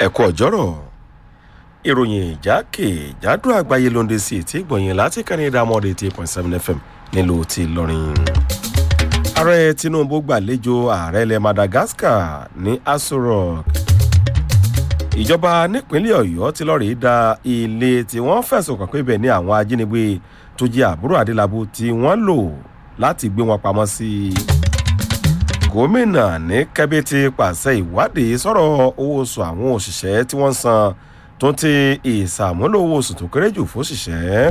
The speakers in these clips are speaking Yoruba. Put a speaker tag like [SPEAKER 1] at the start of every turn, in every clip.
[SPEAKER 1] ẹ̀kọ́ ọ̀jọ́rọ̀ ìròyìn ìjákèjádò àgbáyé ló ń dé sí etí ìgbọ̀nyìn láti kàn ní ìdámọ́dé eighty point seven fm nílùú ti lọ́rin. ààrẹ tinubu gbàlejò ààrẹ ilẹ̀ madagascar ní aso rock. ìjọba nípínlẹ̀ ọ̀yọ́ ti lọ́ọ́ rí da ilé tí wọ́n fẹ̀sùn kàn pé ibẹ̀ ní àwọn ajínigbé tó jẹ́ àbúrò adélábù tí wọ́n lò láti gbé wọn pamọ́ sí i gómìnà ní kẹ́bí ti pàṣẹ ìwádìí sọ̀rọ̀ owó oṣù àwọn òṣìṣẹ́ tí wọ́n ń san tó ti ìsàmúlò owó oṣù tó kéré jù fóṣìṣẹ́.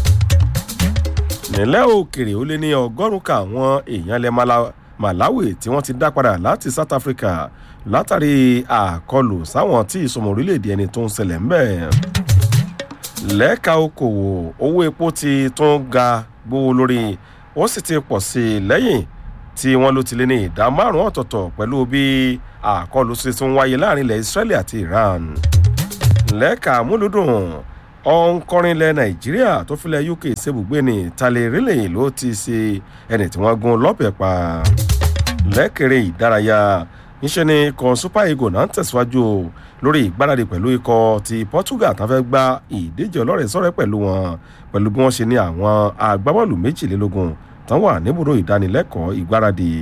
[SPEAKER 1] nílẹ̀ òkèrè ó lé ní ọgọ́rùn-ún ka àwọn èèyàn ilẹ̀ malawi tí wọ́n ti dá padà láti south africa látàrí àkọlù sáwọn tí ìsọmọ orílẹ̀-èdè ẹni tó ń ṣẹlẹ̀ ń bẹ̀. lẹ́ka okòwò owó epo ti tún ga gbówó lórí ó sì ti pọ̀ sí i lẹ́yìn tí wọ́n ló ti lé ní ìdá márùn-ún ọ̀tọ̀ọ̀tọ̀ pẹ̀lú bí àkọlù ṣe tún wáyé láàrin ilẹ̀ israeli àti iran. lẹ́ka múlùdùn ọ̀nkọrin ilẹ̀ nàìjíríà tó filẹ̀ uk ṣebùgbé ní talẹ̀ rílẹ̀ ló ti ṣe ẹni tí wọ́n gun lọ́bẹ̀ pa. lẹ́kẹ̀rẹ́ ìdárayá níṣẹ́ ni ikọ̀ super eagles náà ń tẹ̀síwájú lórí ìgbáradì pẹ̀lú ikọ̀ ti portugal tán fẹ́ gba ìdíje ọlọ́rẹ̀ sọ́rẹ́ pẹ̀lú wọn pẹ̀lú bí wọ́n ṣe ní àwọn agbábọ́ọ̀lù méjìlélógún tán wà níbùdó ìdánilẹ́kọ̀ọ́ ìgbáradì.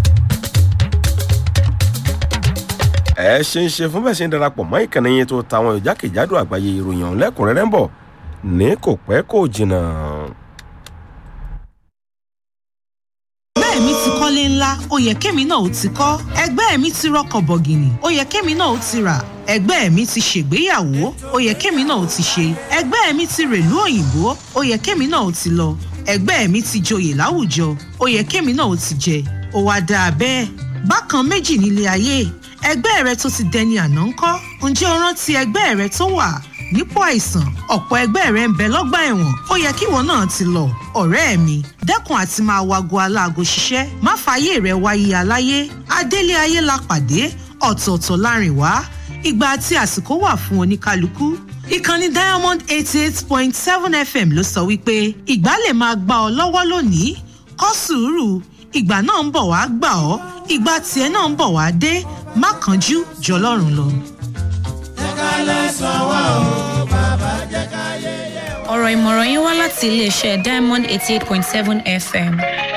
[SPEAKER 1] ẹ ṣe ń ṣe fún bẹ́ẹ̀ ṣe ń darapọ̀ mọ́ ìkànnì yẹn tó tàwọn ìjákèjádò àgbáyé ìròyìn ọ̀hún lẹ́kùnrẹ́rẹ́ ń bọ̀ ní kò pẹ́ kò jìnnà.
[SPEAKER 2] ẹgbẹ́ mi ti kọ́lé ńlá ó yẹ kémi náà ó ti kọ́ ẹgbẹ́ mi ti rọkọ̀ bọ̀gìnì ó yẹ kémi náà ó ti rà ẹgbẹ́ mi ti ṣègbéyàwó ó yẹ kémi náà ó ti ṣe ẹgbẹ́ mi ti rèlú òyìnbó ó yẹ kémi náà ó ti lọ ẹgbẹ́ mi ti joyè láwùjọ ó yẹ kémi náà ó ti jẹ ó wá dáa bẹ́ẹ̀ bákan méjì nílé ayé ẹgbẹ́ rẹ tó ti dẹni àná ń kọ́ ǹjẹ́ o rántí ẹgbẹ́ rẹ tó wà nípò àìsàn ọ̀pọ̀ ẹgbẹ́ rẹ ń bẹ lọ́gbà ẹ̀wọ̀n ó yẹ kíwọ náà ti lọ ọ̀rẹ́ mi dẹ́kun àti máa wago aláago ṣiṣẹ́ má fààyè rẹ wáyé aláyé adélé ayé la pàdé ọ̀tọ̀ọ̀tọ̀ láàrin wá ìgbà àti àsìkò wà fún oníkálukú ìkànnì diamond eighty eight point seven fm ló sọ wípé ìgbà lè máa gbà ọ lọ́wọ́ lónìí kọ́ sùúrù ìgbà náà ń bọ̀ wá gbà ọ́ ìgbà tiẹ̀ náà ń bọ̀ wá dé má kánjú jọlọ́run lọ.
[SPEAKER 3] ọ̀rọ̀ ìmọ̀ràn yín wá láti iléeṣẹ́ diamond eighty eight point seven fm.